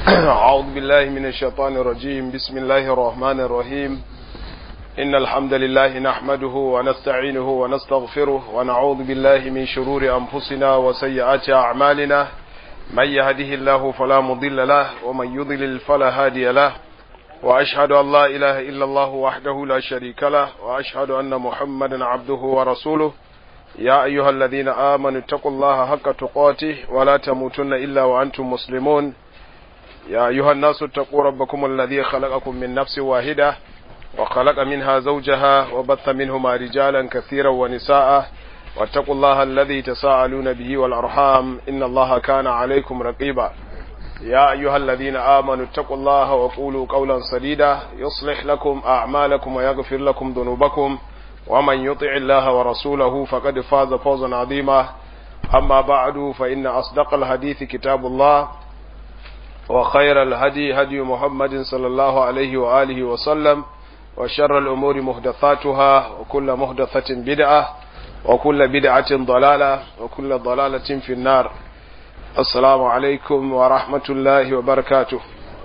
أعوذ بالله من الشيطان الرجيم بسم الله الرحمن الرحيم إن الحمد لله نحمده ونستعينه ونستغفره ونعوذ بالله من شرور أنفسنا وسيئات أعمالنا من يهده الله فلا مضل له ومن يضلل فلا هادي له وأشهد أن لا إله إلا الله وحده لا شريك له وأشهد أن محمدا عبده ورسوله يا أيها الذين آمنوا اتقوا الله حق تقاته ولا تموتن إلا وأنتم مسلمون يا أيها الناس اتقوا ربكم الذي خلقكم من نفس واحدة وخلق منها زوجها وبث منهما رجالا كثيرا ونساء واتقوا الله الذي تساءلون به والأرحام إن الله كان عليكم رقيبا يا أيها الذين آمنوا اتقوا الله وقولوا قولا سديدا يصلح لكم أعمالكم ويغفر لكم ذنوبكم ومن يطع الله ورسوله فقد فاز فوزا عظيما أما بعد فإن أصدق الحديث كتاب الله وخير الهدي هدي محمد صلى الله عليه وآله وسلم وشر الأمور محدثاتها وكل محدثة بدعة وكل بدعة ضلالة وكل ضلالة في النار السلام عليكم ورحمة الله وبركاته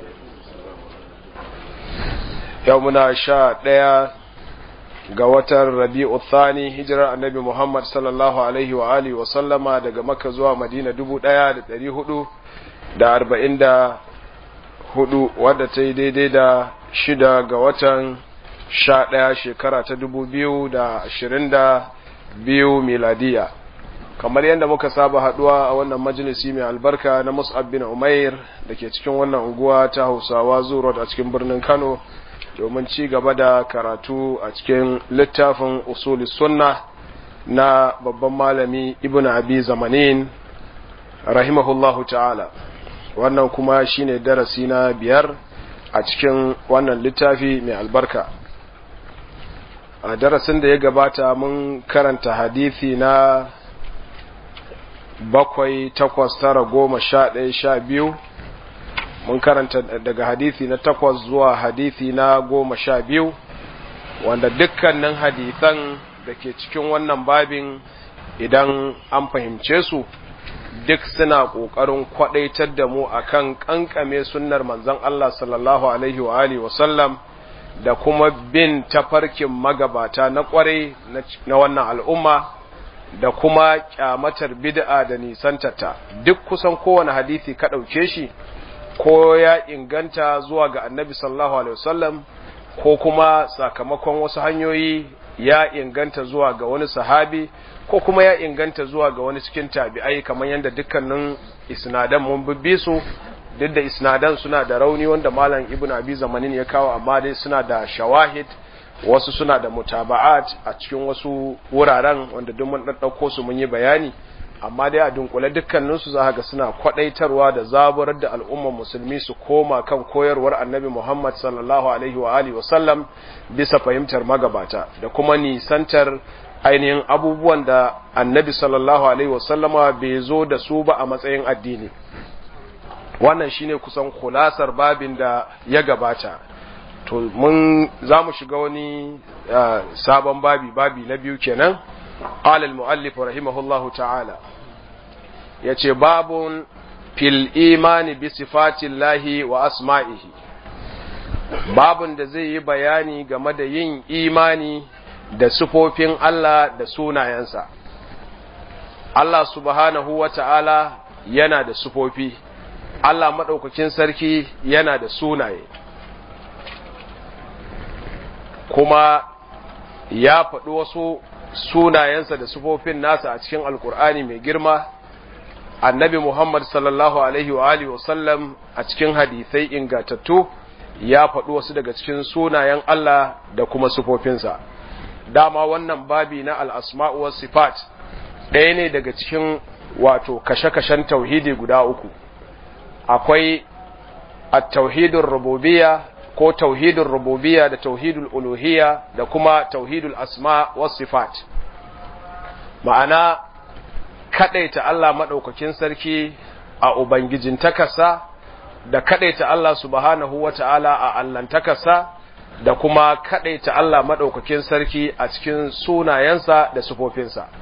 يومنا شاء ديا ga watan rabi'u thani hijirar annabi Muhammad sallallahu alaihi wa alihi wa sallama daga Makka zuwa Madina dubu ɗaya da ɗari hudu da arba'in da hudu wadda ta yi daidai da shida ga watan sha ɗaya shekara ta dubu biyu da ashirin da biyu miladiya kamar yadda muka saba haduwa a wannan majalisi mai albarka na Mus'ab bin Umair da ke cikin wannan unguwa ta Hausawa Zuro a cikin birnin Kano domin ci gaba da karatu a cikin littafin usuli sunna na babban malami ibn abi zamanin rahimahullahu ta'ala wannan kuma shine darasi na biyar a cikin wannan littafi mai albarka a darasin da ya gabata mun karanta hadithi na bakwai takwas tara goma sha ɗaya sha biyu mun karanta daga hadithi na takwas zuwa hadithi na goma sha biyu wanda dukkanin hadithan da ke cikin wannan babin idan an fahimce su duk suna ƙoƙarin kwaɗaitar da mu akan ƙanƙame sunnar manzon Allah sallallahu alaihi wa alihi wasallam da kuma bin tafarkin magabata na ƙwarai na wannan al'umma da kuma ƙyamatar bid'a da nisantata duk kusan kowane hadisi ka ɗauke shi ko ya inganta zuwa ga annabi sallallahu alaihi wasallam ko kuma sakamakon wasu hanyoyi ya inganta zuwa ga wani sahabi ko kuma ya inganta zuwa ga wani cikin tabi'ai kamar yadda dukkanin isnadan mun bibbi su duk da isnadan suna da rauni wanda malam ibnu abi zamanin ya kawo amma dai suna da shawahid wasu suna da mutaba'at a cikin wasu wuraren wanda duk mun ɗauko su mun yi bayani amma dai a dunkule dukkaninsu za ga suna kwadaitarwa da zaburar da al'ummar musulmi su koma kan koyarwar annabi Muhammad sallallahu alaihi wa alihi wa sallam bisa fahimtar magabata da kuma nisantar ainihin abubuwan da annabi sallallahu alaihi wa sallama bai zo da su ba a matsayin addini wannan shine kusan kulasar babin da ya gabata to mun za mu shiga wani sabon babi babi na biyu kenan قال المؤلف رحمه الله تعالى yace babun fil imani bi sifatillahi wa asma'ihi babun da zai yi bayani game da yin imani da sifofin Allah da sunayensa Allah subhanahu wa ta'ala yana da sifofi Allah maɗaukakin sarki yana da sunaye kuma ya faɗi wasu sunayensa da sufofin nasa a cikin alkur'ani mai girma annabi muhammad sallallahu alaihi wa alihi wasallam a cikin hadisai ingatattu ya faɗi wasu daga cikin sunayen Allah da kuma sufofinsa dama wannan babi na al'asma'u was sifat ɗaya ne daga cikin wato kashe-kashen tauhidi guda uku akwai at-tauhidul rububiyya ko tauhidul rububiyya da tauhidul uluhiyya da kuma tauhidul asma was sifat ma'ana kadaita Allah madaukakin sarki a ubangijin takasa da kadaita Allah subhanahu wata'ala a allantakarsa da kuma kadaita Allah madaukakin sarki a cikin sunayensa da sifofinsa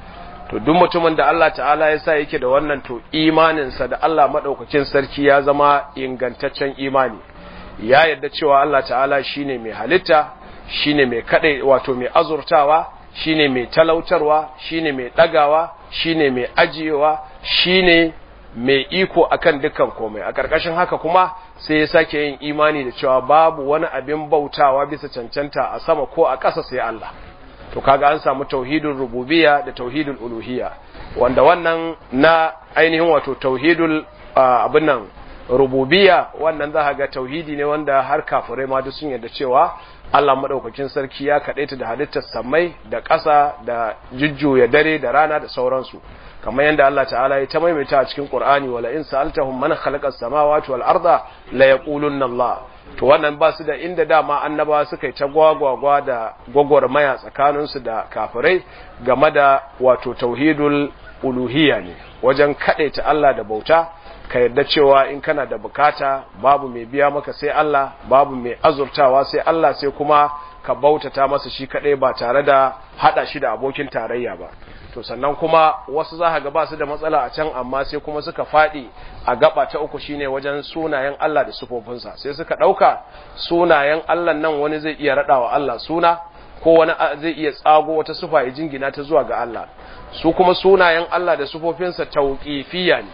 to duk mutumin da Allah ta'ala ya sa yake da wannan to imaninsa da Allah maɗaukakin sarki ya zama ingantaccen imani ya yadda cewa Allah ta'ala shine mai halitta shine mai kaɗai wato mai azurtawa shine mai talautarwa shine mai ɗagawa shine mai ajiyewa shine mai iko akan dukkan komai a ƙarƙashin haka kuma sai ya sake yin imani da cewa babu wani abin bautawa bisa cancanta a sama ko a ƙasa sai Allah to kaga an samu tauhidul rububiyya da tauhidul uluhiyya wanda wannan na ainihin wato tauhidul abin nan rububiyya wannan za ga tauhidi ne wanda har kafirai ma duk sun yarda cewa Allah madaukakin sarki ya kadaita da halittar samai da ƙasa da jujjuya dare da rana da sauransu kamar yadda Allah ta'ala ya ta maimaita a cikin Qur'ani wala in sa'altahum man khalaqa samawati wal arda la yaqulunna Allah to wannan ba su da inda dama annabawa suka yi ta gwagwagwa da gwagwarmaya tsakaninsu da kafirai game da wato tauhidul uluhiyya ne wajen ta Allah da bauta ka yarda cewa in kana da bukata babu mai biya maka sai Allah babu mai azurtawa sai Allah sai kuma ka bautata masa shi kadai ba tare da hada shi da abokin tarayya ba to sannan kuma wasu za ga ba su da matsala a can amma sai kuma suka faɗi a gaba ta uku shine wajen sunayen Allah da sufofinsa sai suka ɗauka sunayen Allah nan wani zai iya raɗawa Allah suna ko wani zai iya tsago wata sufa ya jingina ta zuwa ga Allah su kuma sunayen Allah da sufofinsa tauqifiyya ne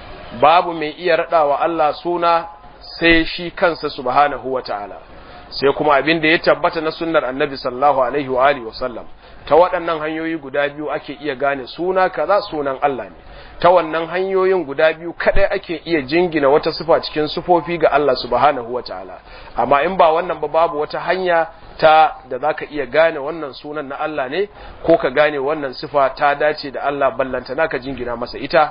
babu mai iya raɗawa Allah suna sai shi kansa subhanahu wataala sai kuma abin da ya tabbata na sunnar annabi sallallahu alaihi wa alihi wasallam ta waɗannan hanyoyi guda biyu ake iya gane suna kaza sunan Allah ne ta wannan hanyoyin guda biyu kadai ake iya jingina wata sifa cikin sifofi ga Allah subhanahu wataala amma in ba wannan ba babu wata hanya ta da zaka iya gane wannan sunan na Allah ne ko ka gane wannan sifa ta dace da Allah ballanta naka jingina masa ita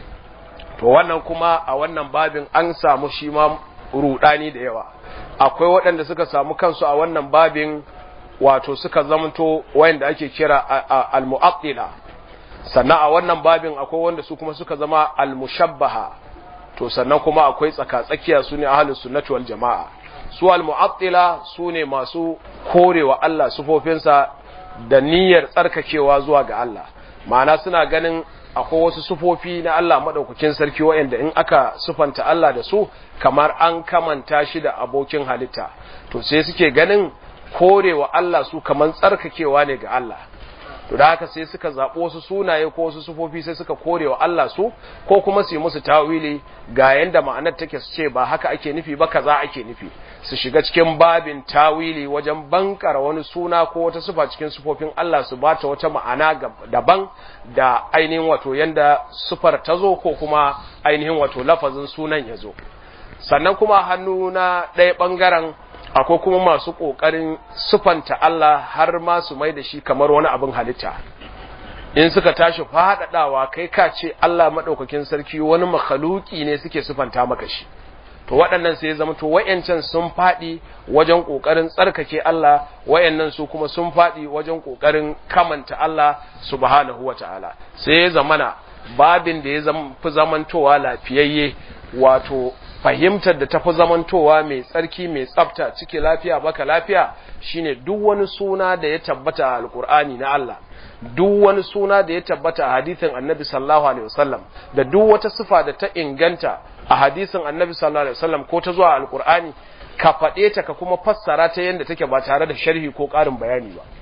to wannan kuma a wannan babin an samu shi ma rudani da yawa akwai waɗanda suka samu kansu a wannan babin wato suka zamanto wayanda ake kira al-mu'attila sannan a wannan babin akwai wanda su kuma suka zama al-mushabbaha to sannan kuma akwai tsaka-tsakiya su ne ahlus sunnati wal jama'a su al-mu'attila su ne masu korewa Allah sufofinsa da niyyar tsarkakewa zuwa ga Allah ma'ana suna ganin akwai wasu sufofi na Allah madaukakin sarki wayanda in aka sufanta Allah da su kamar an kamanta shi da abokin halitta to sai suke ganin korewa Allah su kamar tsarkakewa ne ga Allah to da haka sai suka zaɓo wasu sunaye ko wasu sufofi sai suka korewa Allah su ko kuma su yi musu tawili ga yanda ma'anar take su ce ba haka ake nufi ba kaza ake nufi su shiga cikin babin tawili wajen bankara wani suna ko wata sufa cikin sufofin Allah su bata wata ma'ana daban da ainihin wato yanda sufar ta zo ko kuma ainihin wato lafazin sunan ya zo sannan kuma hannu na ɗaya ɓangaren akwai kuma masu ƙoƙarin sufanta Allah har ma su mai da shi kamar wani abin halitta in suka tashi faɗaɗawa kai ka ce Allah maɗaukakin sarki wani makhaluki ne suke sufanta maka shi to waɗannan sai zama to wayancan sun faɗi wajen ƙoƙarin tsarkake Allah wayannan su kuma sun faɗi wajen ƙoƙarin kamanta Allah subhanahu wata'ala sai ya zamana babin da ya fi zamantowa lafiyayye wato fahimtar da tafi zamantowa mai tsarki mai tsafta ciki lafiya baka lafiya shine duk wani suna da ya tabbata a alkur'ani na Allah duk wani suna da ya tabbata a hadisin annabi sallallahu alaihi wasallam da duk wata sifa da ta inganta a hadisin annabi sallallahu alaihi wasallam ko ta zuwa alkur'ani ka faɗe ta ka kuma fassara ta yadda take ba tare da sharhi ko ƙarin bayani ba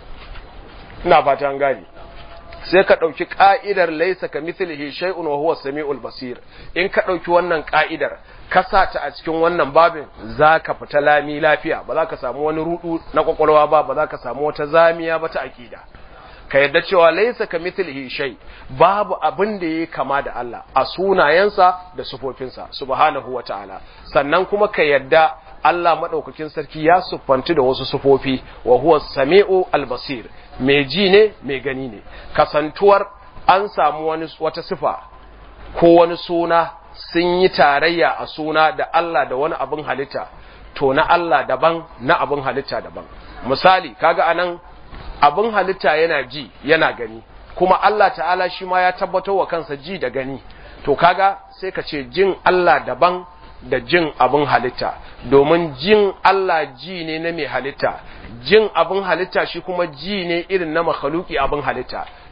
ina fata an gane sai ka ɗauki ƙa'idar laisa ka mithlihi shay'un wa huwa samiul basir in ka ɗauki wannan ƙa'idar ka sa ta a cikin wannan babin za ka fita lami lafiya ba za ka samu wani rudu na kwakwalwa ba ba za ka samu wata zamiya ba ta aƙida ka yadda cewa laisa ka mithlihi shay babu abin da yake kama da Allah a sunayensa da sufofinsa subhanahu wa ta'ala sannan kuma ka yadda Allah madaukakin sarki ya siffanci da wasu sufofi wa huwa sami'u al-basir mai ji ne mai gani ne kasantuwar an samu wani wata sifa ko wani suna sun yi tarayya a suna da Allah da wani abin halitta to na Allah daban na abin halitta daban misali kaga anan abin halitta yana ji yana gani kuma Allah ta'ala shi ma ya tabbatar wa kansa ji da gani to kaga sai ka ce jin Allah daban da jin abin halitta domin jin Allah ji ne na mai halitta jin abin halitta shi kuma ji ne irin na makhaluki abin halitta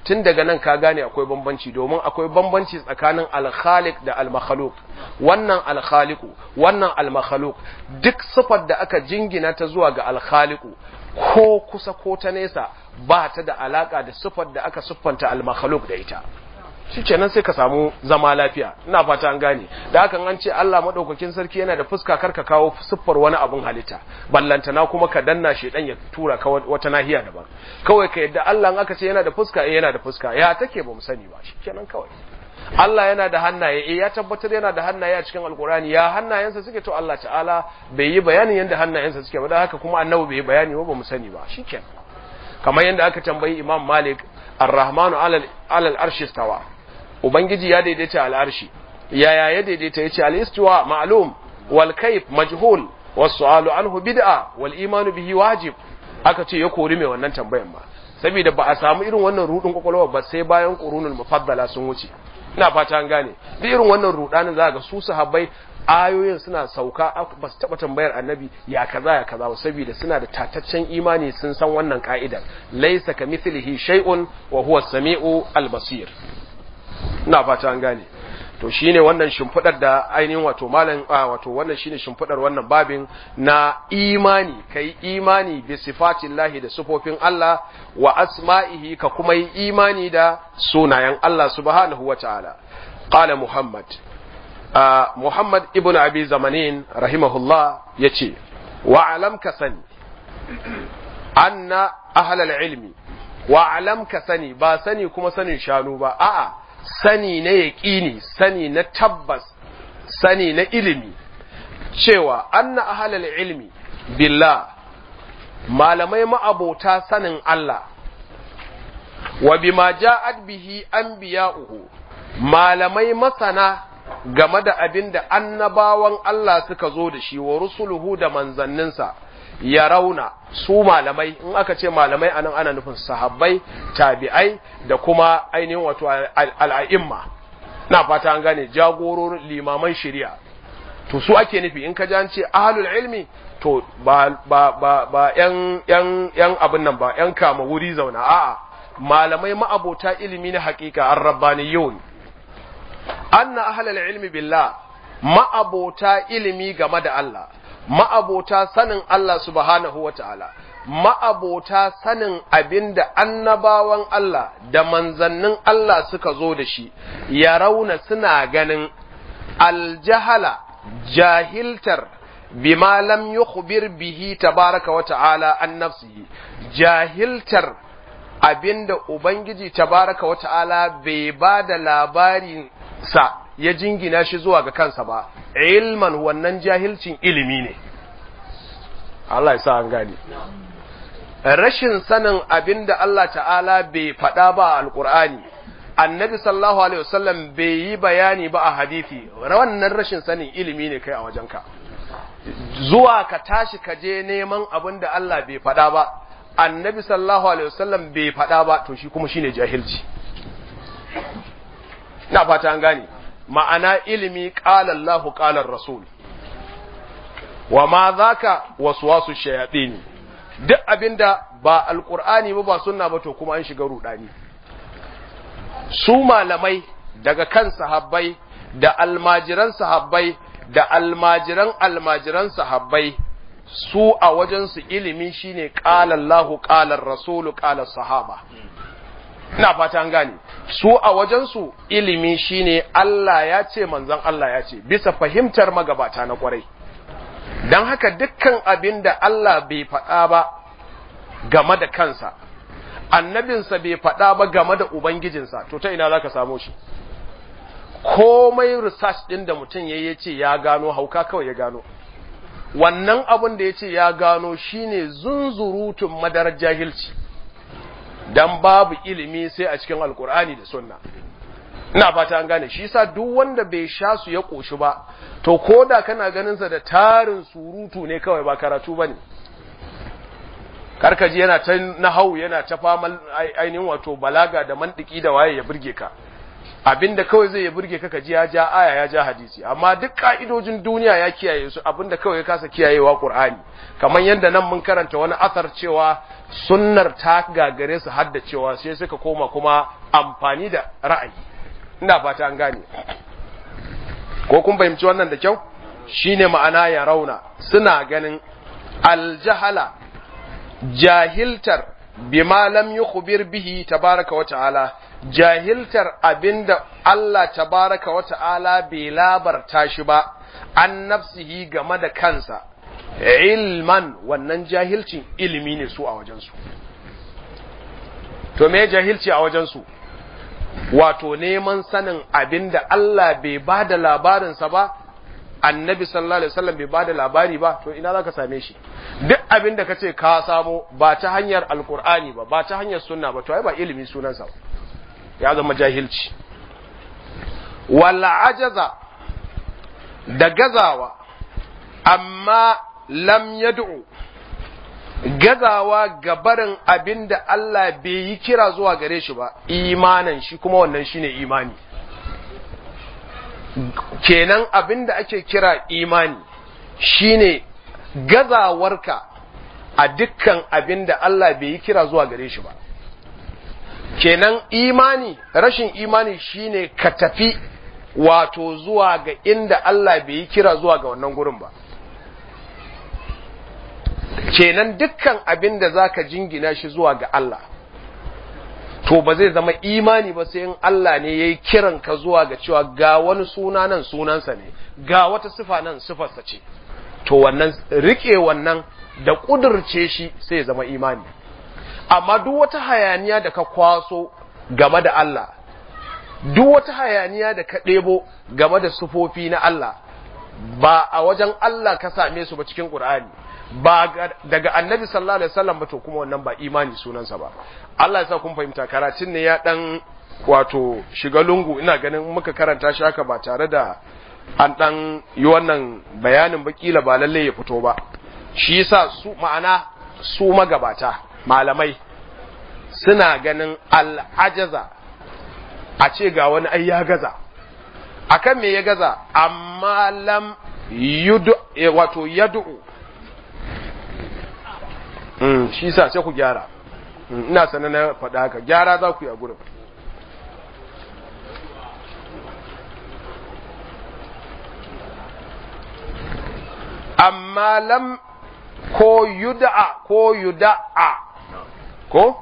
tun daga nan ka gane akwai bambanci domin akwai bambanci tsakanin al-khaliq da al-makhluq wannan al-khaliqu wannan al-makhluq duk sifar da aka jingina ta zuwa ga al-khaliqu ko kusa ko ta nesa ba ta da alaka da sifar da aka siffanta al-makhluq da ita shi kenan sai ka samu zama lafiya ina fata an gane da hakan an ce Allah madaukakin sarki yana da fuska karka kawo siffar wani abun halitta ballantana kuma ka danna shi dan ya tura ka wata nahiya daban kawai ka yadda Allah in aka ce yana da fuska eh yana da fuska ya take ba mu sani ba shi kenan kawai Allah yana da hannaye eh ya tabbatar yana da hannaye a cikin alkurani ya hannayensa suke to Allah ta'ala bai yi bayanin yadda hannayensa suke ba da haka kuma annabi bai yi bayani ba mu sani ba shikenan kamar yadda aka tambayi Imam Malik Ar-Rahmanu alal alal arshi stawa Ubangiji ya daidaita al'arshi, yaya ya daidaita ya ce al'istuwa ma'alum, wal kaif majhul, wasu alu anhu bid'a, wal imanu bihi wajib, aka ce ya kori mai wannan tambayan ba. Saboda ba a samu irin wannan rudin kwakwalwa ba sai bayan ƙurunul mufaddala sun wuce. Ina fata an gane, duk irin wannan rudanin za ga su sahabbai ayoyin suna sauka ba su taɓa tambayar annabi ya kaza ya kaza ba saboda suna da tataccen imani sun san wannan ka'idar laisa ka mithlihi shay'un wa huwa samiu al-basir ina fata an gane to shine wannan shimfidar da ainihin wato malam wato wannan shine shimfidar wannan babin na imani kai imani bi sifatillahi da sifofin Allah wa asma'ihi ka kuma yi imani da sunayen Allah subhanahu wataala qala muhammad muhammad ibnu abi zamanin rahimahullah yace wa alam ka sani anna ahlal ilmi wa alam ka sani ba sani kuma sanin shanu ba a'a sani na yaƙini sani na tabbas sani na ilimi cewa anna ahalal ilmi billah malamai ma'abota sanin Allah wa bima ja'at bihi anbiya'uhu malamai masana game da abin da annabawan Allah suka zo da shi wa rusuluhu da manzanninsa ya rauna su malamai in aka ce malamai anan ana nufin sahabbai tabi'ai da kuma ainihin wato al'a'imma na fata an gane jagororin limaman shari'a to su ake nufi in ka ji an ce ahlul ilmi to ba ba ba ba yan yan yan abin nan ba yan kama wuri zauna a'a malamai ma'abota ilimi na haƙiƙa ar-rabbaniyun anna ahlul ilmi billah ma'abota ilimi game da Allah ma'abota sanin Allah subhanahu wa ta'ala, ma'abota sanin abin da annabawan Allah da manzannin Allah suka zo da shi, ya rauna suna ganin aljahala jahiltar bima lam yukhbir bihi tabaraka wa ta'ala an nafsihi jahiltar abinda Ubangiji tabaraka wa ta'ala bai ba da labarin sa ya jingina shi zuwa ga kansa ba ilman wannan jahilcin ilimi ne Allah ya sa an gani rashin sanin abin da Allah ta'ala bai faɗa ba a alƙur'ani annabi sallallahu alaihi wasallam bai yi bayani ba a hadithi wannan rashin sanin ilimi ne kai a wajenka zuwa ka tashi ka je neman abin da Allah bai faɗa ba annabi sallallahu alaihi wasallam bai faɗa ba to shi kuma shine jahilci na fata an gane ma'ana ilimi qala Allahu qala rasul wa ma zaka waswasu shayatin duk abinda ba alqur'ani ba ba sunna ba to kuma an shiga rudani su malamai daga kan sahabbai da almajiran sahabbai da almajiran almajiran sahabbai su a wajensu ilimi shine qala Allahu qala rasulu qala sahaba ina fata an gane su a wajensu ilimi shine Allah ya ce manzon Allah ya ce bisa fahimtar magabata na kwarai don haka dukkan abin da Allah bai faɗa ba game da kansa annabinsa bai faɗa ba game da ubangijinsa to ta ina za ka samu shi komai research ɗin da mutum ya ce ya gano hauka kawai ya gano wannan abin da ya ce ya gano shine zunzurutun madarar jahilci dan babu ilimi sai a cikin alkur'ani da sunna ina fata an gane shi yasa duk wanda bai sha su ya koshi ba to koda kana ganin sa da tarin surutu ne kawai ba karatu bane karkaji yana ta nahau yana ta famal ainihin wato balaga da mantiki da waye ya burge ka abinda kawai zai burge ka ji ya ja aya ya ja hadisi amma duk ka'idojin duniya ya kiyaye su abinda kawai ya kasa kiyayewa qur'ani kamar yadda nan mun karanta wani asar cewa sunnar ta gagare su hadda cewa sai suka koma kuma amfani da ra'ayi ina fata an gane ko kun fahimci wannan da kyau shine ma'ana ya rauna suna ganin aljahala jahiltar bima lam yukhbir bihi tabaraka wa ta'ala jahiltar abinda Allah tabaraka wa ta'ala bai labarta shi ba an nafsihi game da kansa ilman wannan jahilcin ilimi ne su a wajensu to me jahilci a wajensu wato neman sanin abinda Allah bai ba da labarinsa ba annabi sallallahu alaihi wasallam bai bada labari ba to ina zaka same shi duk abin da kace ka samo ba ta hanyar alqur'ani ba ba ta hanyar sunna ba to ai ba ilimi sunansa ba ya zama jahilci wala ajaza da gazawa amma lam yad'u gazawa gabarin abin da Allah bai yi kira zuwa gare shi ba imanan shi kuma wannan shine imani kenan abin da ake kira imani shine gazawarka a dukkan abin da Allah bai yi kira zuwa gare shi ba kenan imani rashin imani shine ka tafi wato zuwa ga inda Allah bai yi kira zuwa ga wannan gurin ba kenan dukkan abin da zaka jingina shi zuwa ga Allah to ba zai zama imani ba sai in Allah ne ya yi kiran ka zuwa ga cewa ga wani suna nan sunansa ne ga wata sifa nan sifarsa ce to wannan rike wannan da ƙudurce shi sai ya zama imani amma duk wata hayaniya da ka kwaso game da Allah duk wata hayaniya da ka ɗebo game da sufofi na Allah ba a wajen Allah ka same su ba cikin Qur'ani ba daga annabi sallallahu alaihi wasallam ba to kuma wannan ba imani sunansa ba Allah ya sa kun fahimta karatun ne ya dan wato shiga lungu ina ganin muka karanta shi haka ba tare da an dan yi wannan bayanin ba kila ba lalle ya fito ba shi yasa su ma'ana su magabata malamai suna ganin al'ajaza a ce ga wani ai ya gaza akan me ya gaza amma lam yudu wato yad'u Mm, shi sa sai ku gyara mm, ina sanar na faɗa haka gyara za ku yi a gurin amma lam ko yuda'a ko yuda'a ko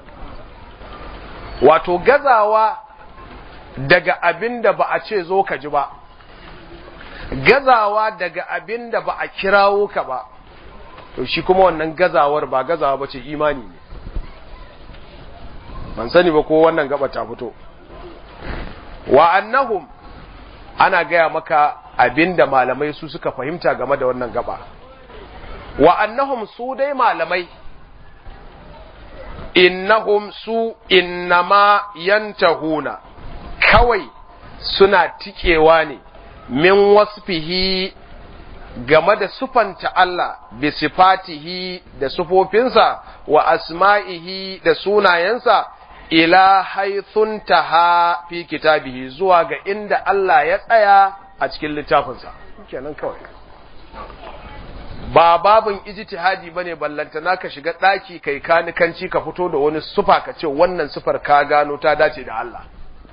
wato gazawa daga abin da ba a ce zo ka ji ba gazawa daga abin da ba a kirawo ka ba to shi kuma wannan gazawar ba gazawa ba ce imani ne ban sani ba ko wannan gaba ta fito wa annahum ana gaya maka abinda malamai su suka fahimta game da wannan gaba wa annahum su dai malamai innahum su innama yantahuna kawai suna tikewa ne min wasfihi game da sufanta Allah bi sifatihi da sufofinsa wa asma'ihi da sunayensa ila haithun taha fi kitabihi zuwa ga inda Allah ya tsaya a cikin littafinsa kenan kawai ba babin ijtihadi bane ballantana ka shiga daki kai kanikanci ka fito da wani sufa ka ce wannan sufar ka gano ta dace da Allah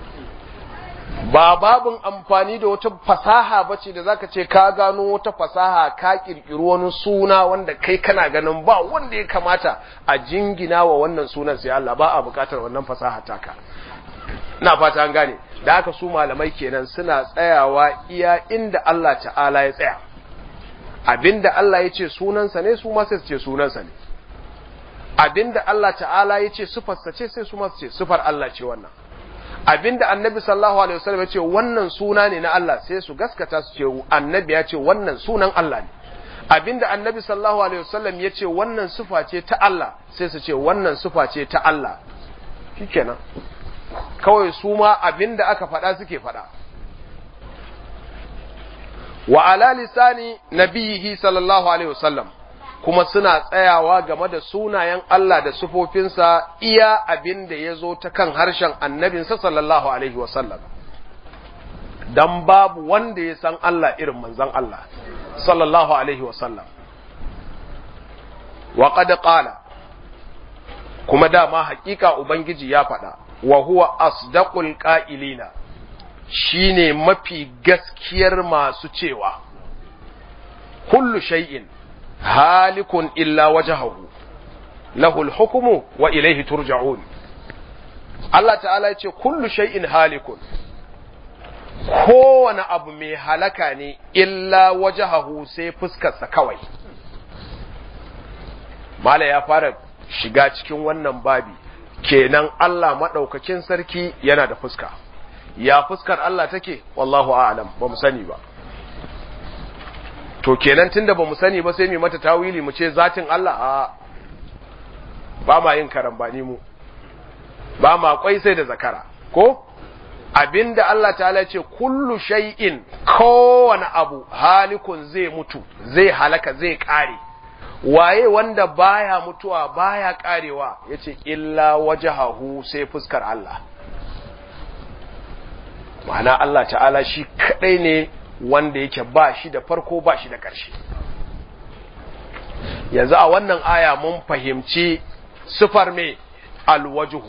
ba babin amfani da wata fasaha bace da zaka ce ka gano wata fasaha ka kirkiri wani suna wanda kai kana ganin ba wanda ya kamata a jingina wa wannan sunan sai Allah ba a bukatar wannan fasaha taka ina fata an gane da haka su malamai kenan suna tsayawa iya inda Allah ta'ala ya tsaya abinda Allah ya ce sunansa ne su ma sai su ce sunansa ne abinda Allah ta'ala ya ce sufarsa ce sai su ma su ce sufar Allah ce wannan abinda annabi sallallahu alaihi wasallam ya ce wannan suna ne na Allah sai su gaskata su ce annabi ya ce wannan sunan Allah ne abinda annabi sallallahu alaihi wasallam ya ce wannan sufa ce ta Allah sai su ce wannan sufa ce ta Allah shikenan kawai su ma abinda aka faɗa suke faɗa wa ala lisani nabiyihi sallallahu alaihi wasallam kuma suna tsayawa game da sunayen Allah da sufofinsa iya abin da ya zo ta kan harshen annabinsa sallallahu alaihi wasallam dan babu wanda ya san Allah irin manzon Allah sallallahu alaihi wasallam wa qad qala kuma dama hakika ubangiji ya faɗa wa huwa asdaqul qa'ilina shine mafi gaskiyar masu cewa kullu shay'in halikun illa wajhahu lahul hukmu wa ilayhi turja'un Allah ta'ala ya ce kullu shay'in halikun kowane abu mai halaka ne illa wajhahu sai fuskarsa kawai mala ya fara shiga cikin wannan babi kenan Allah maɗaukakin sarki yana da fuska ya fuskar Allah take wallahu a'lam ba mu sani ba to kenan tunda ba mu sani ba sai mu mata tawili mu ce zatin Allah a ba ma yin karambani mu ba ma kwai sai da zakara ko abinda Allah ta'ala ce kullu shay'in kowane abu halikun zai mutu zai halaka zai kare waye wanda baya mutuwa baya karewa yace illa wajhahu sai fuskar Allah ma'ana Allah ta'ala shi kadai ne wanda yake ba shi da farko ba shi da ƙarshe yanzu a wannan aya mun fahimci sifar me alwajhu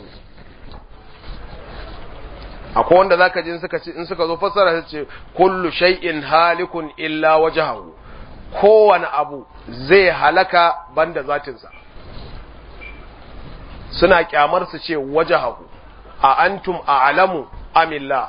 akwai wanda zaka ji in suka in suka zo fassara su ce kullu shay'in halikun illa wajhahu kowane abu zai halaka banda zatinsa suna kyamar su ce wajahahu a antum a'lamu amillah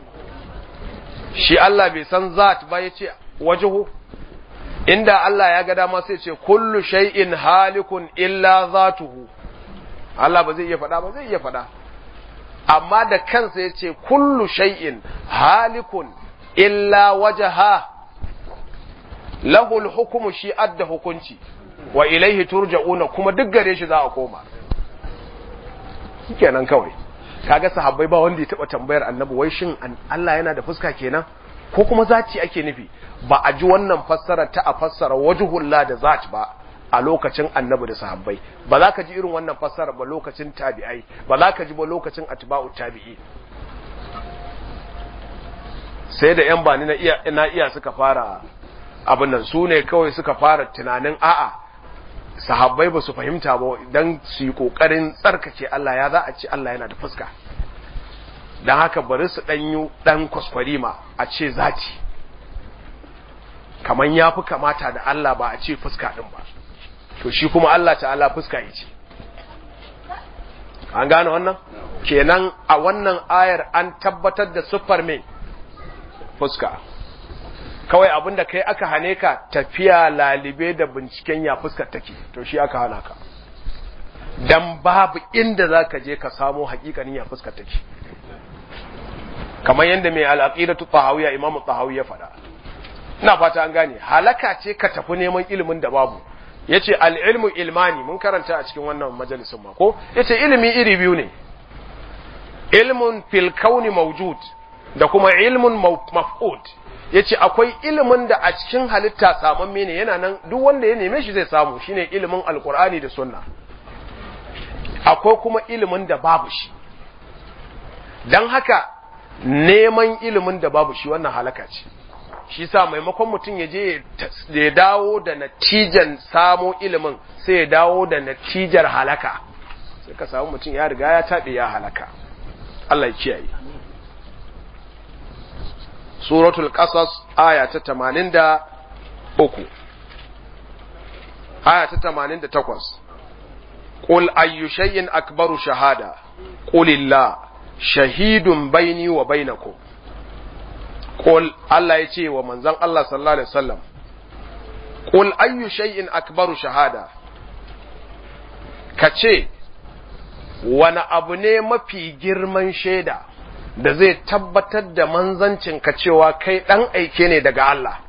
shi Allah bai san zat ba yace wajhu inda Allah ya ga dama sai ce kullu shay'in halikun illa zatuhu Allah ba zai iya faɗa ba zai iya faɗa amma da kansa yace kullu shay'in halikun illa wajaha lahul hukumu shi adda hukunci wa ilaihi turja'una kuma duk gare shi za a koma kenan kawai kaga sahabbai ba wanda ya taba tambayar annabi wai shin Allah yana da fuska kenan ko kuma zaci ake nufi ba a ji wannan fassara ta a fassara wajhullah da zat ba a lokacin annabi da sahabbai ba za ka ji irin wannan fassara ba lokacin tabi'ai ba za ka ji ba lokacin atba'u tabi'i sai da yan bani na iya na iya suka fara abin nan su ne kawai suka fara tunanin a'a sahabbai ba su fahimta ba don su yi ƙoƙarin tsarkake Allah ya za a ce Allah yana da fuska don haka bari su ɗanyu ɗan kwaskwarima a ce zaci kamar ya fi kamata da Allah ba a ce fuska ɗin ba to shi kuma Allah ta'ala fuska ya ce an gane wannan kenan a wannan ayar an tabbatar da siffar mai fuska kawai abin da kai aka hane ka tafiya lalibe da binciken ya fuskar take to shi aka hana ka dan babu inda za ka je ka samo hakikanin ya fuskar take kamar yadda mai al'aqidatu tahawiyya imam tahawiyya faɗa ina fata an gane halaka ce ka tafi neman ilimin da babu yace al-ilmu ilmani mun karanta a cikin wannan majalisin ma ko yace ilimi iri biyu ne ilmun fil kauni mawjud da kuma ilmun maf'ud ya ce akwai ilimin da a cikin halitta samamme ne yana nan duk wanda ya neme shi zai samu shine ilimin alkur'ani da sunna akwai kuma ilimin da babu shi don haka neman ilimin da babu shi wannan halaka ce shi sa maimakon mutum ya je ya dawo da natijan samo ilimin sai ya dawo da natijar halaka sai ka samu mutum ya riga ya taɓe ya halaka Allah ya kiyaye suratul qasas aya ta 83 aya ta 88 qul ayyu shay'in akbaru shahada qulillah shahidun baini wa bainakum qul Allah yace wa manzon Allah sallallahu alaihi wasallam qul ayyu shay'in akbaru shahada kace wani abu ne mafi girman shaida da zai tabbatar da manzancinka cewa kai ɗan aike ne daga Allah.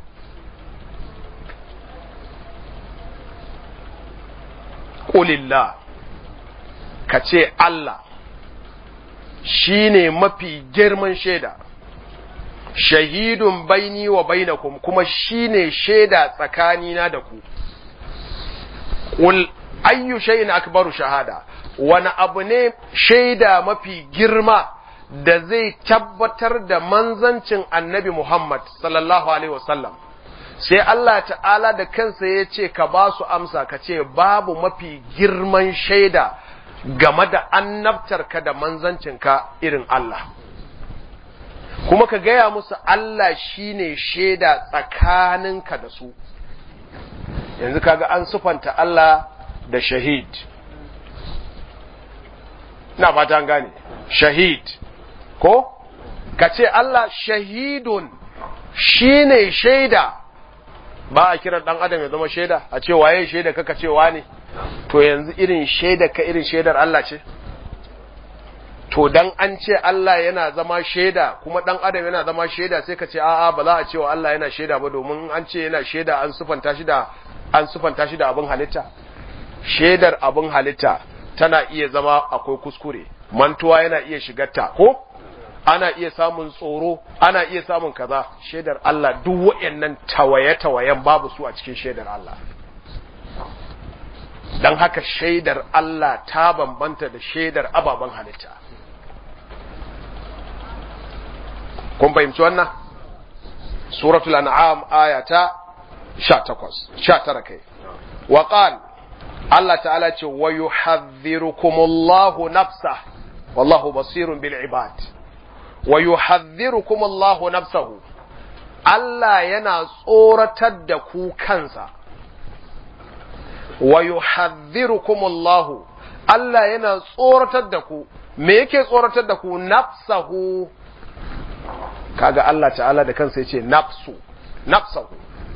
Ƙulillah, ka ce Allah shi ne mafi girman shaida, shahidun baini wa bainakum kuma shi ne shaida tsakanina da ku. Ƙul ayyu shayin akbaru shahada, wani abu ne shaida mafi girma da zai tabbatar da manzancin annabi Muhammad sallallahu alaihi wasallam sai Allah ta'ala da kansa ya ce ka ba su amsa ka ce babu mafi girman shaida game da annabtarka da manzancinka irin Allah kuma ka gaya musu Allah shine shaida tsakaninka da su yanzu kaga an sufanta Allah da shahid na fata an gane shahid ko ka ce Allah shahidun shine shaida ba a kiran dan adam ya zama shaida a ce waye shaida kaka ce ne to yanzu irin shaida ka irin shaidar Allah ce to dan an ce Allah yana zama shaida kuma dan adam yana zama shaida sai ka ce a'a ba za a ce wa Allah yana shaida ba domin an ce yana shaida an sufanta shi da an sufanta shi da abin halitta shaidar abin halitta tana iya zama akwai kuskure mantuwa yana iya shigarta ko ana iya samun tsoro ana iya samun kaza shaidar Allah duk wayannan tawaye-tawayen babu su a cikin shaidar Allah dan haka shaidar Allah ta bambanta da shaidar ababen halitta kun fahimci wannan suratul an'am ayata 18 19 kai wa qala Allah ta'ala ce wa yuhadhdhirukumullahu nafsa wallahu basirun bil ibad wa yuhadhdhirukumullahu nafsahu Allah yana tsoratar da ku kansa wa yuhadhdhirukumullahu Allah yana tsoratar da ku me yake tsoratar da ku nafsahu kaga Allah ta'ala da kansa yace nafsu nafsahu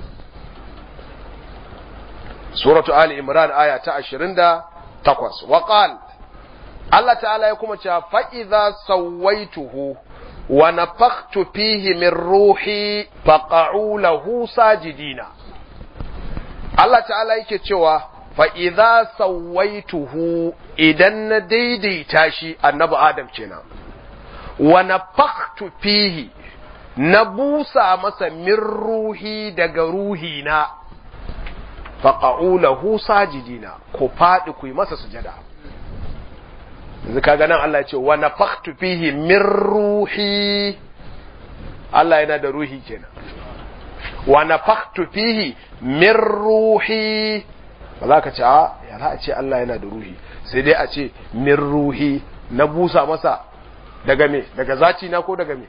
suratu ali imran aya ta 28 wa qal Allah ta'ala ya kuma cewa fa idza sawaituhu wa nafakhtu fihi min ruhi faqa'u lahu sajidina Allah ta'ala yake cewa fa idza sawaituhu idan na daidaita shi annabi adam kenan wa nafakhtu fihi na busa masa min ruhi daga ruhina faƙa'u lahu sajidina ku faɗi ku yi masa sujada yanzu kaga nan Allah ya ce wa nafakhtu fihi min ruhi Allah yana da ruhi kenan wa nafakhtu fihi min ruhi ba za ka ce a ya za a ce Allah yana da ruhi sai dai a ce min ruhi na busa masa daga me daga zaci na ko daga me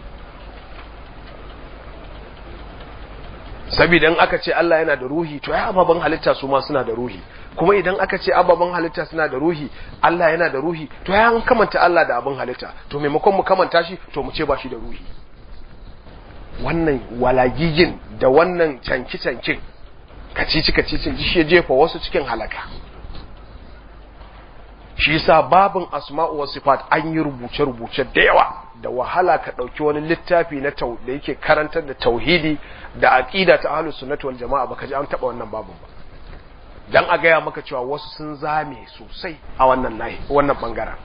saboda in aka ce Allah yana da ruhi to ai ababen halitta su ma suna da ruhi kuma idan aka ce ababen halitta suna da ruhi Allah yana da ruhi to ai an kamanta Allah da abin halitta to maimakon mu kamanta shi to mu ce ba shi da ruhi wannan walagigin da wannan canki cankin kacici kacicin shi ya jefa wasu cikin halaka shi yasa babin asma'u wa sifat an yi rubuce rubuce da yawa da wahala ka ɗauki wani littafi na da yake karantar da tauhidi da aqida ta ahlus sunnati wal jama'a baka ji an taba wannan babun ba dan a gaya maka cewa wasu sun zame sosai a wannan layi wannan bangaren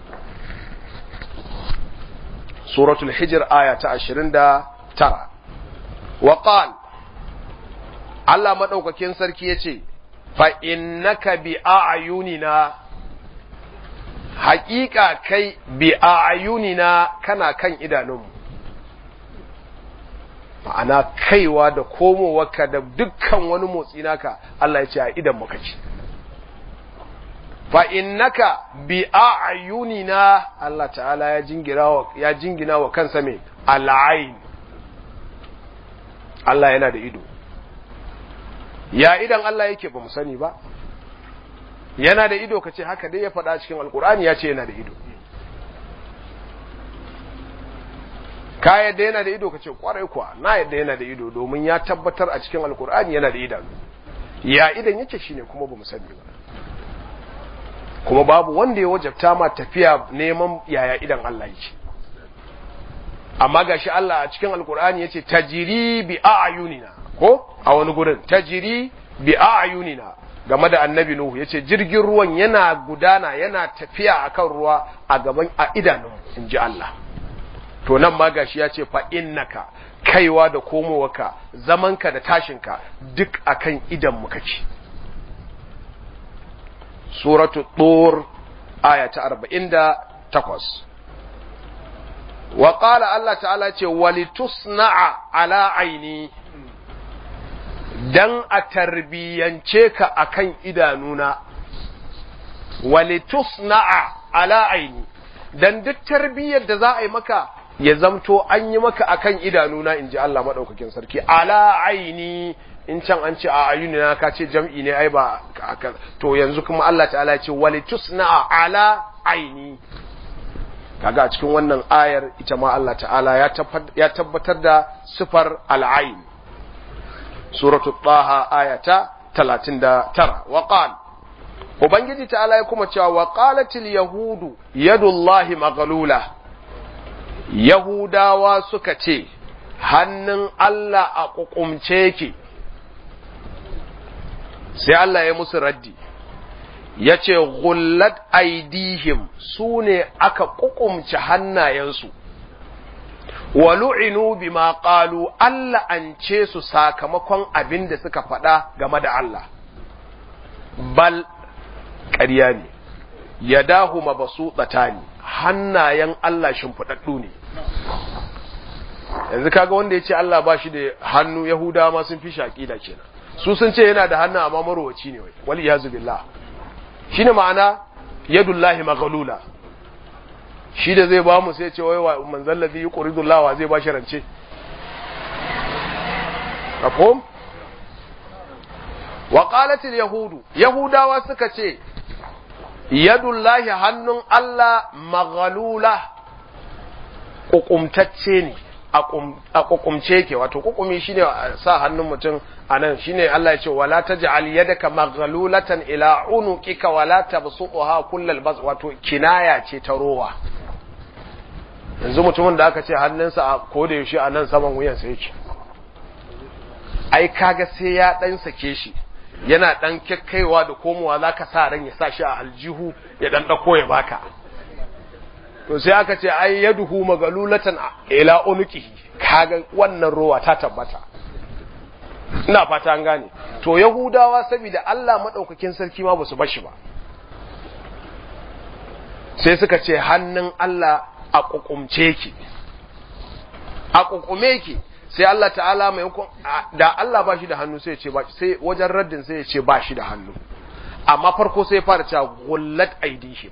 suratul hijr aya ta 29 wa qal Allah madaukakin sarki yace fa innaka bi a'yunina haƙiƙa kai bi a ayunina kana kan idanunmu ma'ana kaiwa da komowarka da dukkan wani motsi naka Allah ya ce a idan muka ce fa innaka bi a ayunina Allah ta'ala ya jingina wa ya jingina wa kansa mai al'ain Allah yana da ido ya idan Allah yake ba mu sani ba yana da ido ka ce haka dai ya faɗa cikin alkur'ani ya ce yana da ido ka yadda yana da ido ka ce kwarai kuwa na yadda yana da ido domin ya tabbatar a cikin alkur'ani yana da idanu ya idan yake shine kuma ba mu sani ba kuma babu wanda ya wajabta ma tafiya neman yaya idan Allah yake amma gashi Allah a cikin alkur'ani yace tajiri bi a'yunina ko a wani gurin tajiri bi a'yunina game da annabi Nuhu ya ce jirgin ruwan yana gudana yana tafiya akan ruwa a gaban a idanun in ji Allah to nan ma gashi ya ce fa innaka kaiwa da komowarka zamanka da tashinka duk akan idan mu kake suratu tur aya ta 48 wa qala Allah ta'ala ce walitusna'a ala aini dan a tarbiyance ka akan idanuna walitusna'a ala aini dan duk tarbiyyar da za a yi maka ya zamto an yi maka akan idanuna in ji Allah maɗaukakin sarki ala aini in can an ce a ayunina ka ce jam'i ne ai ba to yanzu kuma Allah ta'ala ce walitusna'a ala aini kaga a cikin wannan ayar ita ma Allah ta'ala ya tabbatar da sifar al'ain suratul taha ayata 39 wa qala ubangiji ta'ala ya kuma cewa wa qalatil yahudu yadullahi maghlula yahudawa suka ce hannun Allah a kukumce yake sai Allah ya musu raddi ya ce gullat aidihim su ne aka kukumce hannayensu wa lu'inu bima qalu Allah an ce su sakamakon abin da suka faɗa game da Allah bal ƙarya ne ya dahu mabasu ne hannayen Allah shimfiɗaɗɗu ne yanzu kaga wanda ya ce Allah ba shi da hannu Yahudawa ma sun fi shaƙi da kenan su sun ce yana da hannu amma marowaci ne wai wal iyazu billah shine ma'ana yadullahi maghlula shi da zai ba mu sai ce wai wa manzal ladhi yuqridu Allah wa zai ba shi rance mafhum wa qalat al yahudu yahudawa suka ce yadullahi hannun Allah maghlula kukumtacce ne a kukumce ke wato kukumi shine sa hannun mutum a nan shine Allah ya ce wala taj'al yadaka maghlulatan ila unuqika wala tabsuqha kullal bas wato kinaya ce ta rowa yanzu mutumin da aka ce hannunsa a koda yaushe a nan saman wuyansa yake ai kaga sai ya dan sake shi yana dan kekkaiwa da komowa zaka sa ran ya sa shi a aljihu ya dan dako ya baka to sai aka ce ai yaduhu magalulatan ila unuqihi kaga wannan rowa ta tabbata ina fata an gane to yahudawa saboda Allah madaukakin sarki ma basu bashi ba sai suka ce hannun Allah a kukumce ki a kukume ki sai Allah ta'ala mai da Allah ba shi da hannu sai ya ce ba sai wajen raddin sai ya ce ba shi da hannu amma farko sai ya fara cewa gullat aidihim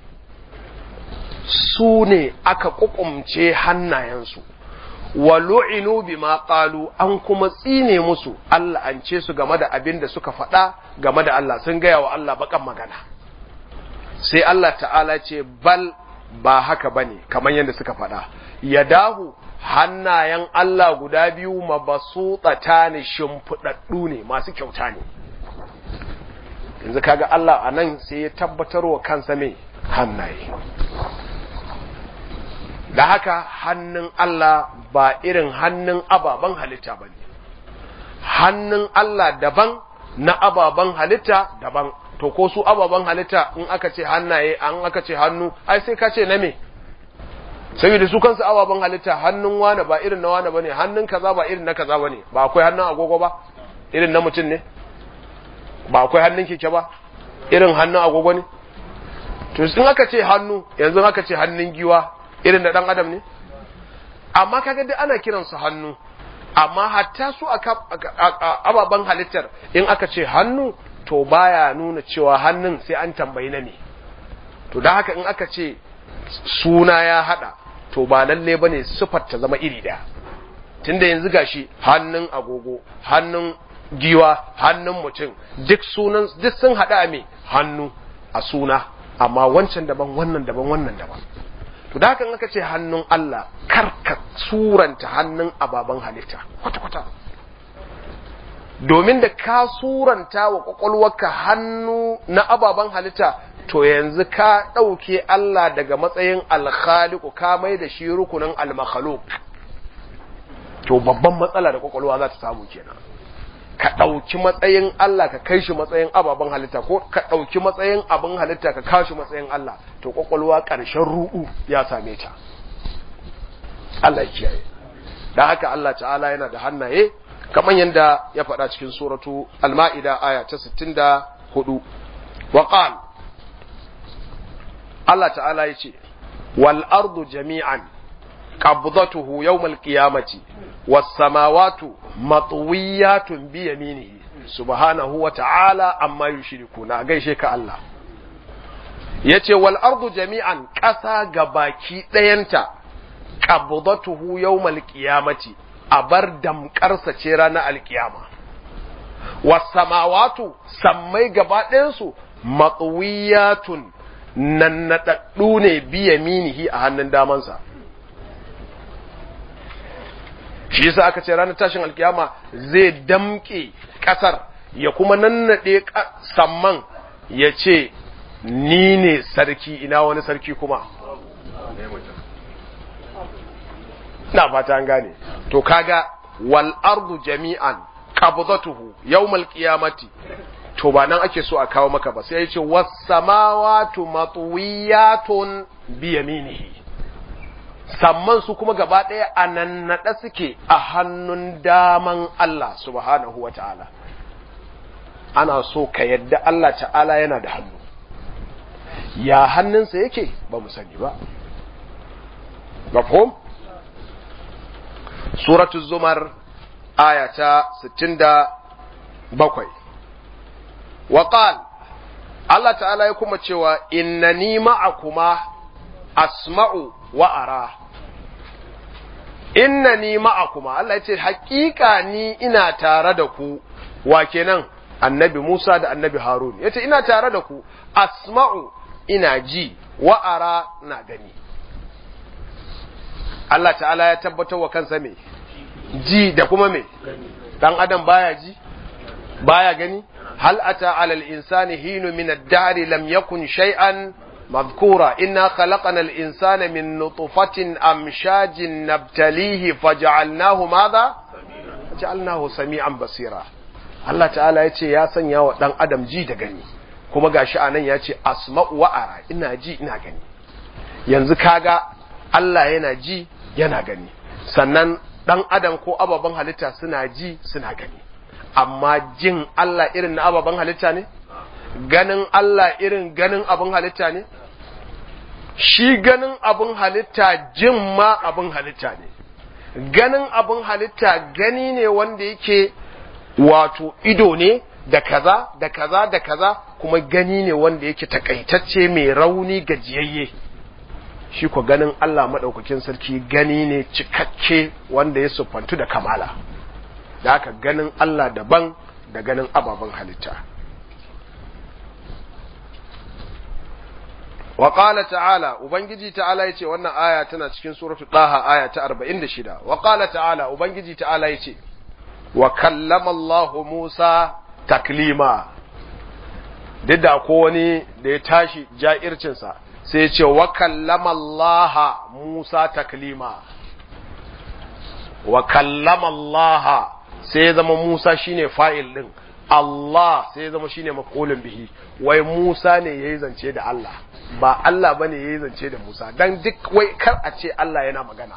su ne aka kukumce hannayensu wa lu'inu bima qalu an kuma tsine musu Allah an ce su game da abin da suka faɗa game da Allah sun gaya wa Allah bakan magana sai Allah ta'ala ce bal ba haka bane kamar yadda suka faɗa yadahu hannayen Allah guda biyu mabasutsata ne shimfiɗaɗɗu ne masu kyauta ne yanzu kaga Allah a nan sai ya tabbatar wa kansa mai hannaye da haka hannun Allah ba irin hannun ababen halitta ba ne hannun Allah daban na ababen halitta daban to ko su ababen halitta in aka ce hannaye an aka ce hannu ai sai ka ce na me saboda su kansu ababen halitta hannun wane ba irin na wane bane hannun kaza ba irin na kaza bane ba akwai hannun agogo ba irin na mutum ne ba akwai hannun keke ba irin hannun agogo ne to in aka ce hannu yanzu aka ce hannun giwa irin da dan adam ne amma kaga dai ana kiransu hannu amma hatta su ababen halittar in aka ce hannu to baya nuna cewa hannun sai an tambayi na ne to da haka in aka ce suna ya hada to ba lalle bane sifar ta zama iri daya tunda yanzu gashi hannun agogo hannun giwa hannun mutum duk sunan duk sun hada a me hannu a suna amma wancan daban wannan daban wannan daban to da haka in aka ce hannun Allah karka suranta hannun ababen halitta kwata-kwata domin da ka suranta wa kwakwalwarka hannu na ababen halitta to yanzu ka ɗauke Allah daga matsayin alkhaliku ka mai da shi rukunin almakhaluk to babban matsala da kwakwalwa za ta samu kenan ka ɗauki matsayin Allah ka kai shi matsayin ababen halitta ko ka ɗauki matsayin abin halitta ka kawo shi matsayin Allah to kwakwalwa ƙarshen ruɗu ya same ta Allah ya kiyaye da haka Allah ta'ala yana da hannaye kamar yadda ya faɗa cikin suratu al-ma'ida aya ta 64 wa qal Allah ta'ala ya ce wal ardu jami'an qabdatuhu yawmal qiyamati was samawati matwiyatun bi yaminihi subhanahu wa ta'ala amma yushrikuna gaishe ka Allah yace wal ardu jami'an ƙasa gabaki ɗayanta qabdatuhu yawmal qiyamati a bar damƙarsa ce ranar alkiyama was samawatu sammai gaba ɗayansu matwiyatun nannaɗaɗɗu ne biya minihi a hannun damansa shi yasa aka ce ranar tashin alkiyama zai damƙe ƙasar ya kuma nannaɗe samman ya ce ni ne sarki ina wani sarki kuma na fata an gane to kaga wal ardu jami'an qabdatuhu yawmal qiyamati to ba nan ake so a kawo maka ba sai ya ce was samawati matwiyatun bi yaminihi samman su kuma gaba ɗaya a nannaɗe suke a hannun daman Allah subhanahu wa ta'ala ana so ka yadda Allah ta'ala yana da hannu ya hannunsa yake ba mu sani ba mafhum suratul zumar aya ta 67 wa qal Allah ta'ala ya kuma cewa innani ma'akuma asma'u wa ara innani ma'akuma Allah ya ce hakika ni ina tare da ku wa kenan annabi Musa da annabi Harun yace ina tare da ku asma'u ina ji wa ara na gani Allah ta'ala ya tabbatar wa kansa me ji da kuma me dan adam baya ji baya gani hal ata alal insani hinu min ad-dahr lam yakun shay'an مذكورا إنا خلقنا الإنسان من نطفة أمشاج نبتليه فجعلناه ماذا جعلناه سميعا بصيرا الله تعالى يتي يا سنيا ودان أدم جي da gani kuma gashi anan ya ce asma'u wa ara ina ji ina gani yanzu kaga Allah yana ji yana gani sannan dan adam ko ababen halitta suna ji suna gani amma jin Allah irin na ababen halitta ne ganin Allah irin ganin abin halitta ne? Shi ganin abin halitta jin ma abin halitta ne, ganin abin halitta gani ne wanda yake wato ido ne da kaza da kaza da kaza kuma gani ne wanda yake takaitacce mai rauni gajiyayye. Shi ko ganin Allah maɗaukakin sarki gani ne cikakke wanda ya siffantu da kamala, da haka ganin Allah daban da ganin ababen halitta. wa qala ta'ala ubangiji ta'ala yace wannan aya tana cikin suratu daha aya ta 46 wa qala ta'ala ubangiji ta'ala yace wa kallama Allah Musa taklima duk da ko wani da ya tashi ja'ircin sa sai ya ce wa kallama Allah Musa taklima wa kallama Allah sai ya zama Musa shine fa'il din Allah sai ya zama shine maf'ulun bihi wai Musa ne yayi zance da Allah ba Allah bane yayi zance da Musa dan duk wai kar a ce Allah yana magana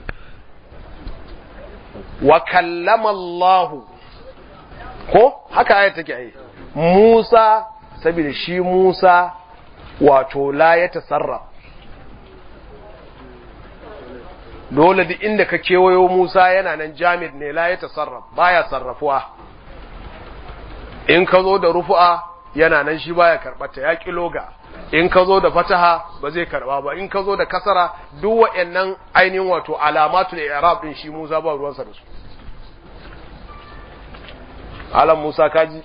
wa kallama Allah ko haka ayat take ai Musa saboda shi Musa wato la ya tasarraf dole duk inda ka kewayo Musa yana nan jamid ne la ya tasarraf baya sarrafuwa in ka zo da rufu'a yana nan shi baya karbata ya kiloga in ka zo da fataha ba zai karba ba in ka zo da kasara duk waɗannan ainihin wato alamatul i'rab din shi Musa ba ruwansa da su alam Musa kaji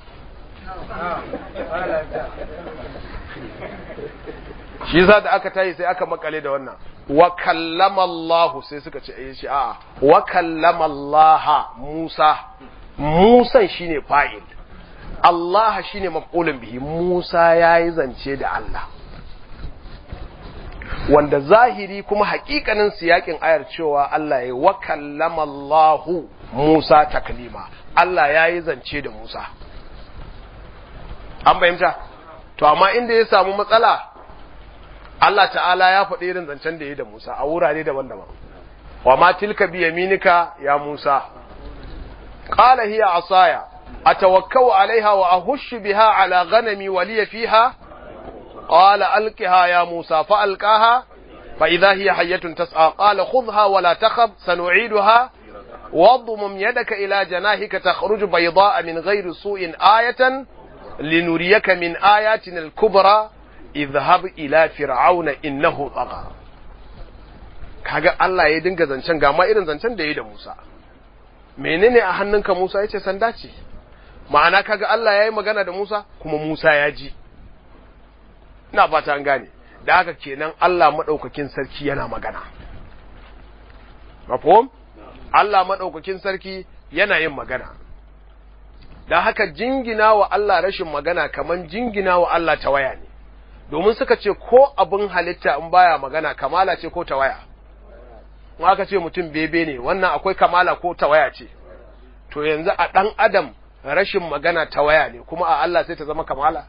shi yasa da aka tayi sai aka makale da wannan wa kallama Allah sai suka ce eh shi a'a wa kallama Allah Musa Musa shine fa'il Allah shine maf'ulun bihi Musa yayi zance da Allah wanda zahiri kuma hakikanin siyakin ayar cewa Allah ya wa kallama Allah Musa taklima Allah yayi zance da Musa an fahimta to amma inda ya samu matsala Allah ta'ala ya faɗi irin zancen da ya da Musa a wurare daban-daban wa ma tilka bi yaminika ya Musa qala hiya asaya atawakkau alaiha wa ahushu biha ala ghanami wa liya fiha qala alqiha ya Musa fa alqaha fa idha hiya hayyatun tas'a qala khudha wa la takhaf sanu'iduha واضمم يدك إلى جناحك تخرج بيضاء من غير سوء آية لنريك من آياتنا الكبرى اذهب إلى فرعون إنه طغى kaga Allah ya dinga zancen ga ma irin zancen da ya yi da Musa menene a hannunka Musa yace sanda ce ma'ana kaga Allah ya yi magana da Musa kuma Musa ya ji ina fata an gane da haka kenan Allah madaukakin sarki yana magana mafhum Allah maɗaukakin sarki yana yin magana, da haka jingina wa Allah rashin magana kaman jingina wa Allah tawaya ne, domin suka ce ko abin halitta in baya magana kamala ce ko tawaya, in aka ce mutum bebe ne wannan akwai kamala ko tawaya ce, to yanzu a ɗan adam rashin magana tawaya ne kuma a Allah sai ta zama kamala.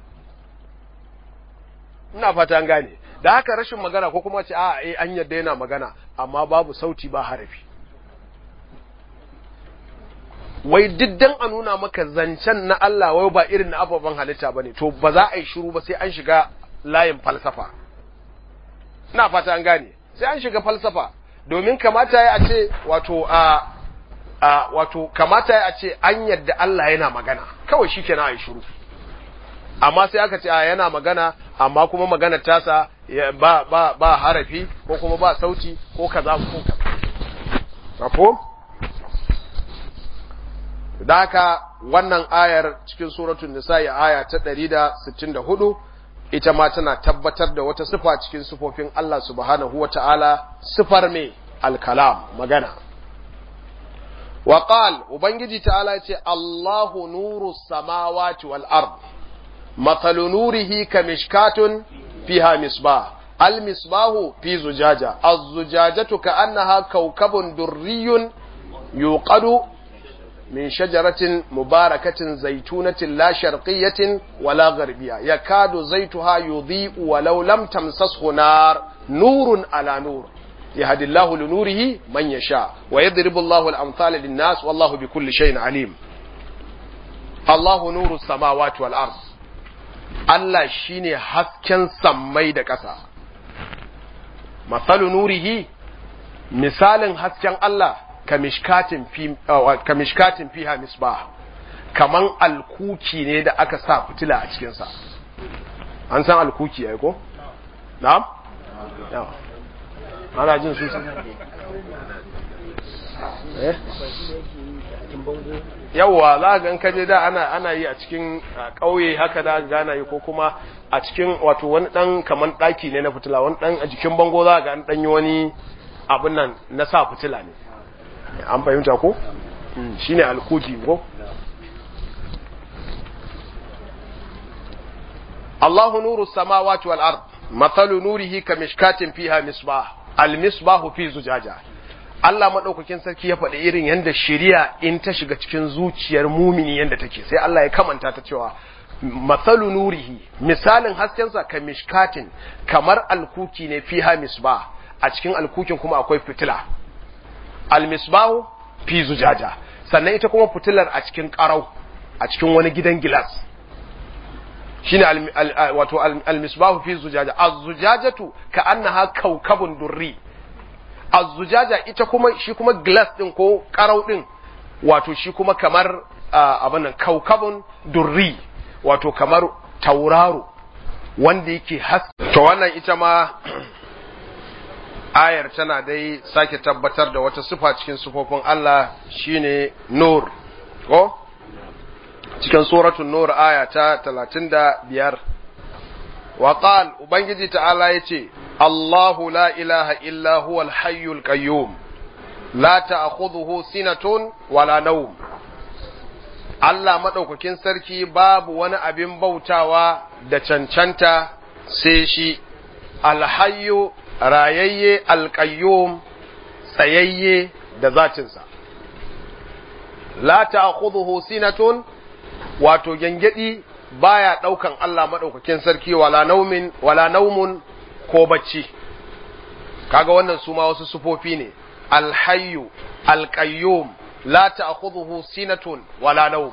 Ina fata an gane, da haka rashin magana ko kuma ce a an yadda yana magana amma babu sauti ba harafi. wai diddan a nuna maka zancen na Allah wai ba irin na ababen halitta bane to ba za a yi shiru ba sai an shiga layin falsafa ina fata an gane sai an shiga falsafa domin kamata ya ce wato a a wato kamata ya ce an yadda Allah yana magana kawai shikenan a yi shiru amma sai aka ce a yana magana amma kuma magana tasa ba ba ba harafi ko kuma ba sauti ko kaza ko kaza mafhum da haka wannan ayar cikin suratul nisa'i aya ta 164 ita ma tana tabbatar da wata sifa cikin sifofin Allah subhanahu wata'ala sifar me al-kalam magana wa qal ubangiji ta'ala ce Allahu nuru samawati wal ard mathalu nurihi kamishkatun fiha misbah al-misbahu fi zujaja az-zujajatu ka'annaha kawkabun durriyun yuqadu من شجرة مباركة زيتونة لا شرقية ولا غربية يكاد زيتها يضيء ولو لم تمسسه نار نور على نور يهدي الله لنوره من يشاء ويضرب الله الأمثال للناس والله بكل شيء عليم الله نور السماوات والأرض Allah shine hasken sammai da ƙasa. Masalu nurihi, misalin hasken Allah kamishkatin fiha misbah kaman alkuki ne da aka sa fitila a cikinsa an san alkuki ya ko? na'am? ana jin su yawwa za ga in kaje da ana ana yi a cikin ƙauye haka da gana yi ko kuma a cikin wato wani dan kaman ɗaki ne na fitila wani dan a jikin bango za ga an dan yi wani abin nan na sa fitila ne an fahimta ko shine alkuki ko Allahu nuru samawati wal ard mathalu nurihi kamishkatin fiha misbah al misbahu fi zujaja Allah madaukakin sarki ya faɗi irin yanda shari'a in ta shiga cikin zuciyar mumini yanda take sai Allah ya kamanta ta cewa mathalu nurihi misalin haskensa kamishkatin kamar alkuki ne fiha misbah a cikin alkukin kuma akwai fitila almisbahu fi zujaja sannan ita kuma fitilar a cikin karau a cikin wani gidan gilas shine wato almisbahu fi zujaja az-zujajatu ka annaha kaukabun durri az-zujaja ita kuma shi kuma glass din ko karau din wato shi kuma kamar abin nan kaukabun durri wato kamar tauraro wanda yake haske to wannan ita ma ayar tana dai sake tabbatar da wata sifa cikin sifofin Allah shine nur ko cikin suratul nur aya ta 35 wa qal ubangiji ta'ala yace Allahu la ilaha illa huwal hayyul qayyum la ta'khudhuhu sinatun wala nawm Allah madaukakin sarki babu wani abin bautawa da cancanta sai shi alhayyu rayayye alƙayyum tsayayye da zatinsa la ta'khudhuhu sinatun wato gengedi baya daukan Allah madaukakin sarki wala naumin wala naumun ko bacci kaga wannan su ma wasu sufofi ne alhayyu alqayyum la ta'khudhuhu sinatun wala nawm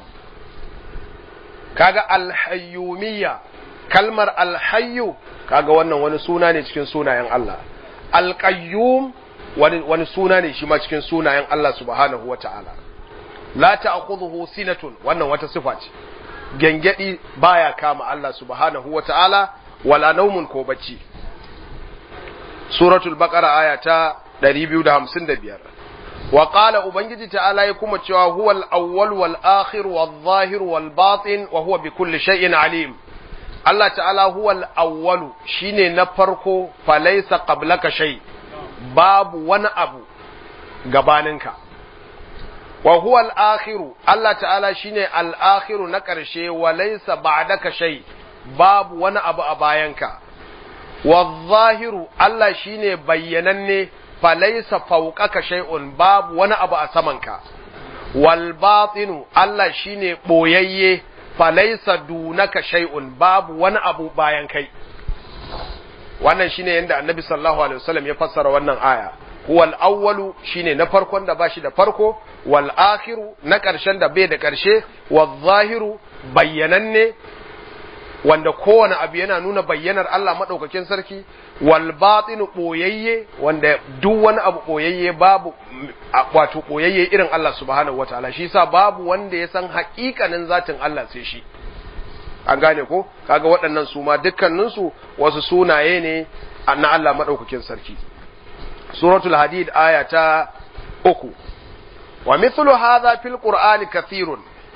kaga alhayyumiyya kalmar alhayyu kaga wannan wani suna ne cikin sunayen Allah alqayyum wani wani suna ne shi ma cikin sunayen Allah subhanahu wata'ala la ta'khudhuhu sinatun wannan wata sifa ce gengedi baya kama Allah subhanahu wata'ala wala naumun ko bacci suratul baqara aya ta 255 wa qala ubangiji ta'ala ya kuma cewa huwal awwal wal akhir wal zahir wal batin wa huwa bi kulli shay'in alim Allah ta'ala huwal awwalu shine na farko falaysa qablaka shay babu wani abu gabaninka wa huwal akhiru Allah ta'ala shine al akhiru na ƙarshe wa laysa ba'daka shay babu wani abu a bayanka wa zahiru Allah shine bayyananne falaisa fauqaka shay'un babu wani abu a samanka wal batinu Allah shine boyayye falaisa dunaka shay'un babu wani abu bayan kai wannan shine yanda annabi sallallahu alaihi wasallam ya fassara wannan aya huwal awwalu shine na farkon da bashi da farko wal akhiru na karshen da bai da karshe wal zahiru bayyananne wanda kowane abu yana nuna bayyanar Allah maɗaukakin sarki wal batinu ɓoyayye wanda duk wani abu ɓoyayye babu wato ɓoyayye irin Allah subhanahu wataala shi yasa babu wanda ya san haƙiƙanin zatin Allah sai shi an gane ko kaga waɗannan su ma dukkanin su wasu sunaye ne na Allah maɗaukakin sarki suratul hadid aya ta uku wa mithlu hadha fil qur'ani kathirun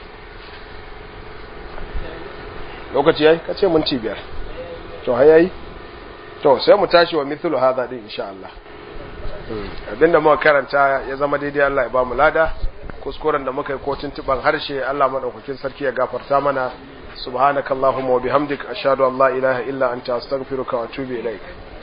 lokaci yayi ka ce minti biyar to har yayi to sai mu tashi wa mithlu hadha din insha Allah abinda muka karanta ya zama daidai Allah ya ba mu lada kuskuren da muka yi ko tuntuban harshe Allah madaukakin sarki ya gafarta mana subhanakallahumma wa bihamdik ashhadu an la ilaha illa anta astaghfiruka wa atubu ilaik